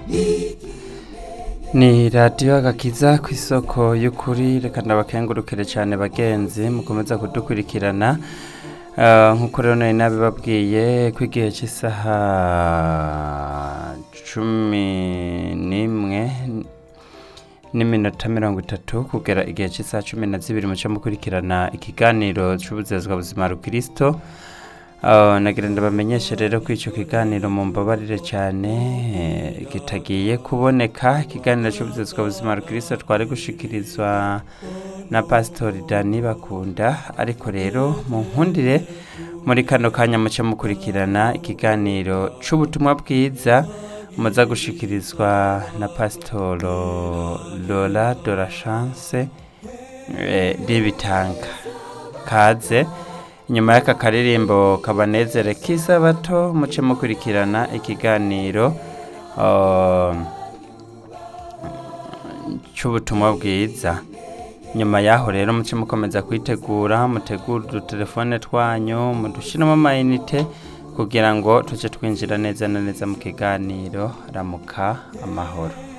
ni radiyo agakiza ku isoko y'ukuri reka ndabakengurukire cyane bagenzi mukomeza kudukurikirana Ah, nk'uko rero nari nabibabwiye ko igihe cy'isaha cumi n'imwe n'iminota mirongo itatu kugera igihe cy'isaha cumi na zibiri muce mukurikirana ikiganiro cy'ubuzezwa buzima rukirisito Uh, nagira ndabamenyeshe rero ko icyo kiganiro mumbabarire cyane eh, kitagiye kuboneka ikiganiro cy'ubuzezwa buzima rukirisito twari gushikirizwa na pasitori dani bakunda ariko rero mu nkundire muri kano kanya muce mukurikirana ikiganiro cy'ubutumwa bwiza muza gushikirizwa na pasitoro Lola de la chance eh, ribitanga kaze inyuma y'aka karirimbo kabanezere k'isabato muce mukurikirana ikiganiro uh, cy'ubutumwa bwiza nyuma y'aho rero muce mukomeza kwitegura mutegura udutelefone twanyu mudushyiramo amayinite kugira ngo tujye twinjira neza na neza mu kiganiro ramuka amahoro